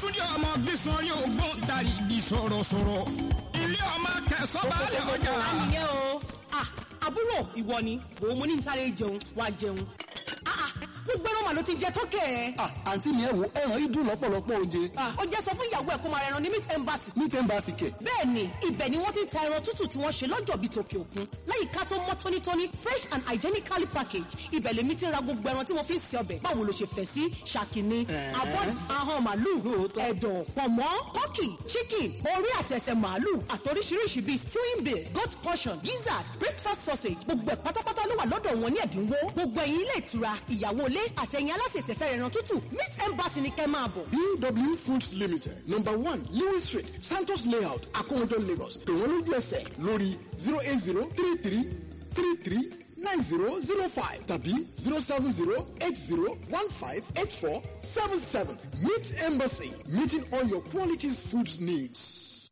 Babátúndé ọmọ bísọ̀ yóò gbọ́n darí ibi sọ̀rọ̀sọ̀rọ̀. Ilé ọmọ kẹsàn-án balẹ̀ ọjà. nìyẹn o Ah, àbúrò ìwọ ni òun mo ní sáré jẹun wá jẹun Ah, ah, gbogbo ẹran màá ló ti jẹ tó kẹ ẹ. Ah, àǹtí mi ẹ wo ẹran yìí dùn lọ́pọ̀lọpọ̀ oje. ó jẹ́ sọ fún ìyàwó ẹ̀ kó máa rẹran ní meat embassy. ní tẹ́ǹbà sì kẹ̀. bẹ́ẹ̀ ni ibẹ̀ ni wọ́n ti ń ta ẹran tútù tí wọ́n ṣe lọ́jọ́ bíi tòkè òkun láyìíká tó mọ́ tónítóní fresh and hygienically packaged ibẹ̀ lèmi ti ra gbogbo ẹran tí mo fi ń ṣe ọbẹ̀ báwo ló ṣe fẹ́ sí ṣàkíní abọ́d ahọ́n màálù ẹ̀dọ̀ pọ̀mọ́ tọ́kì chicken orí àtẹsẹ̀ màálù àtoríṣiríṣi bíi stewing bill goat portion gizzard breakfast sausage gbogbo ẹ̀ pátápátá ló wà lọ́dọ̀ wọn ní ẹ̀dínwó gbogbo ẹ̀yin ilé ìtura ìyàwó ilé àtẹ̀yìn alásètẹ̀fẹ́ ẹran tútù meat embassy ni kẹ́ máa bọ̀. BW Foods Limited number one Lewis Street Santos Layout Akomodo Lagos pè wọ́n lójú ẹsẹ̀ lórí zero eight zero three three three three nine zero zero five tàbí zero seven zero eight zero one five eight four seven seven Meat Embassy meeting all your qualities foods needs.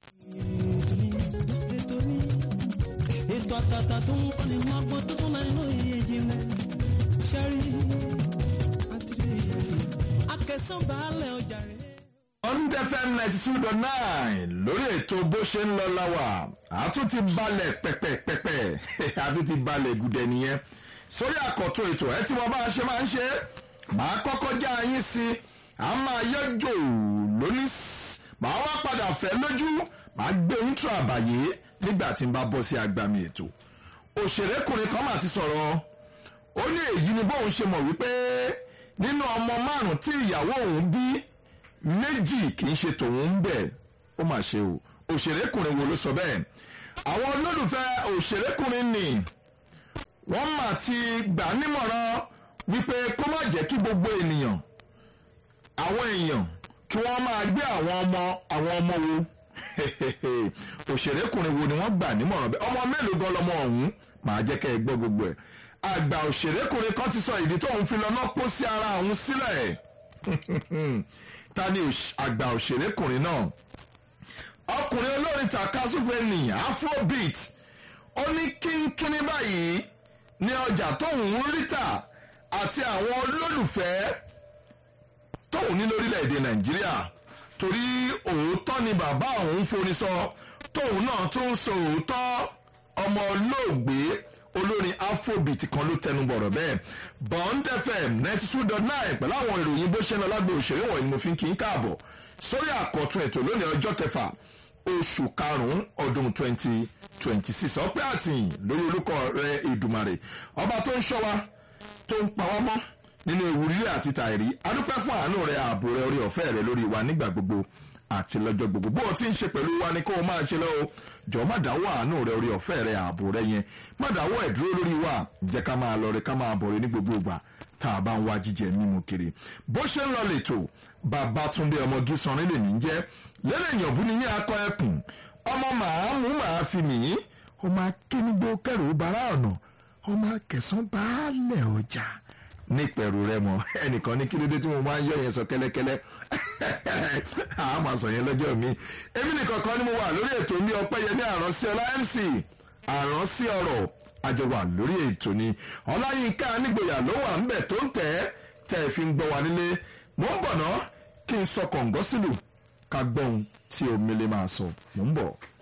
ètò àtàtà tó ń kọ́ni wọn gbọ́ tó tún láì lóye ìjìnlẹ̀ ṣẹ́rí àtìlẹ́ akẹ́sàn baálẹ̀ ọjà rẹ̀. Bond FM ninety two dot nine lórí ètò bó ṣe ń lọ láwà àtún ti balẹ̀ pẹ̀pẹ̀pẹ̀pẹ̀ àtún ti balẹ̀ gùdẹ̀ nìyẹn sórí àkọ́tún ètò ẹ tí wọ́n bá ṣe máa ń ṣe màá kọ́kọ́ já yín sí i à ń máa yọjò lóní màá wá padà fẹ́ lójú màá gbé intro àbàyè nígbà tí n bá bọ́ sí agbami ètò òṣèrékùnrin kan mà ti sọ̀rọ̀ ó ní èyí ni bóun ṣe mọ̀ wípé nínú ọmọ márùn tí ìyàwó òun bí méjì kì í ṣe tòun ń bẹ̀ ó mà ṣe o òṣèrékùnrin wo ló sọ bẹ́ẹ̀ àwọn olólùfẹ́ òṣèrékùnrin nì wọ́n mà ti gbà nímọ̀ràn wípé kó má jẹ́ kí gbogbo ènìyàn àwọn èèyàn kí wọ́n máa gbé àwọn ọmọ àwọn ọmọ wo òṣèrékùnrin wo ni wọ́n gbà nímọ̀ràn bẹ́ẹ̀ ọmọ mélòó gan lọmọ ọ̀hún màá jẹ́ kẹ́ ẹ gbọ́ gbogbo ẹ̀ àgbà òṣèrékùnrin kan ti sọ ìdí tóun fi lọ náà pọ̀ sí ara òun sílẹ̀ ta ni òṣ- àgbà òṣèrékùnrin náà ọkùnrin olórin takasúfẹ́ ní afrobeat ó ní kínkínní báyìí ní ọjà tóun ń rí tà àti àwọn olólùfẹ́ tóun ní lórílẹ̀‐èdè nàìjíríà torí òótọ́ ni bàbá òun forí sọ tóun náà tún ń sọ òótọ́ ọmọ olóògbé olórin afrobeat kan ló tẹnu bọ̀rọ̀ bẹ́ẹ̀ bond fm ninety two dot nine pẹ̀lú àwọn ìròyìn bó ṣe ń lọ lágbo òṣèré wọ̀nyí ni mo fi ń kí n káàbọ̀ sórí àkọ́tún ètò lónìí ọjọ́ kẹfà oṣù karùn-ún ọdún twenty twenty six ọpẹ́ àtìyìn lórí olùkọ́ rẹ ìdùmarè ọba tó ń ṣọ́ wa tó ń pa wá mọ́ nínú ewu rírẹ̀ àti tàìrí adúpẹ́ fún àánú rẹ ààbò rẹ orí ọ̀fẹ́ rẹ lórí wa nígbà gbogbo àti lọ́jọ́ gbogbo bó o ti ń ṣe pẹ̀lú wa ni kó o máa ṣe lọ́wọ́ jọ má dáwọ́ àánú rẹ orí ọ̀fẹ́ rẹ ààbò rẹ yẹn má dáwọ́ ẹ̀ dúró lórí wa jẹ́ ká máa lọ rẹ ká máa bọ̀ rẹ ní gbogbo ìgbà tá a bá ń wá jíjẹ mímu kiri bó ṣe ń lọ lẹ́tọ̀ Babátúndé ọmọ gísanrin lè ní jẹ́ lẹ́lẹ̀ ìyànbú ni ní akọ ẹkùn ọmọ màá mú màá fi mí ọmọ akínigbó kẹrù bara ọ̀nà ọmọ akẹsàn baálẹ̀ ọjà nípẹ̀rù rẹ mọ ẹnìkan ní kílódé tí mo máa ń yọ yẹn sọ kẹ́lẹ́kẹ́lẹ́ àá máa sọ yẹn lọ́jọ́ mi èmi nìkan kan ni mo wà lórí ètò mi ọpẹ́yẹmí àránsí ọlá mc àránsí ọ̀rọ̀ àjọ wà lórí ètò ni ọláyínká nígboyà ló wà ń bẹ̀ tó ń tẹ̀ ẹ́ tẹ́ ẹ fi ń gbọ́ wa nílé mò ń bọ̀ ná kí n sọ kọ̀ǹgọ́ sílù ká gbọ́n tí omi lè máa sọ mò ń bọ̀.